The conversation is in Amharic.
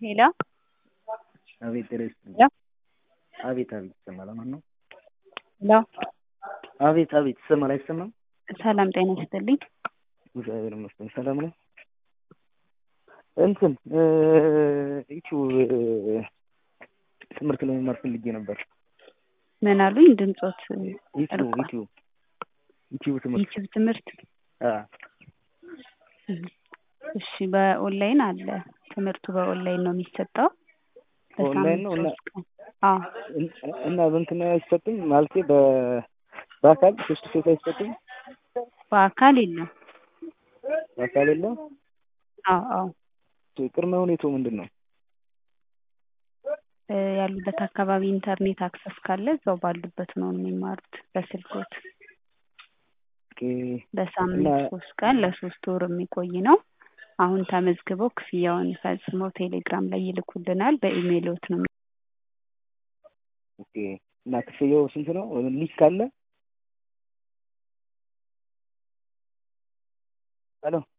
ሄሎ አቤት ጤና ይስጥልኝ። ሄሎ አቤት አቤት ይሰማል። ማን ነው? ሄሎ አቤት አቤት ይሰማል አይሰማም? ሰላም ጤና ይስጥልኝ። እግዚአብሔር ይመስገን ሰላም ነው። እንትን ዩቲዩብ ትምህርት ለመማር ፈልጌ ነበር። ምን አሉኝ? ድምጾት ዩቲዩብ ርቋል። ዩቲዩብ ዩቲዩብ ትምህርት ዩቲዩብ ትምህርት አ እሺ፣ በኦንላይን አለ ትምህርቱ በኦንላይን ነው የሚሰጠው። በኦንላይን ነው እና በሳምንት ሶስት ቀን። አዎ እና በእንትን አይሰጥም ማለቴ በ በአካል ፌስ ቱ ፌስ አይሰጥም። በአካል የለም። በአካል የለም። አዎ አዎ ቅድመ ሁኔታው ምንድን ነው? እ ያሉበት አካባቢ ኢንተርኔት አክሰስ ካለ እዛው ባሉበት ነው የሚማሩት በስልኮት። ኦኬ በሳምንት እና ሶስት ቀን ለሶስት ወር የሚቆይ ነው። አሁን ተመዝግበው ክፍያውን ፈጽመው ቴሌግራም ላይ ይልኩልናል። በኢሜይሎት ነው ኦኬ እና ክፍያው ስንት ነው? ሊንክ ካለ ሄሎ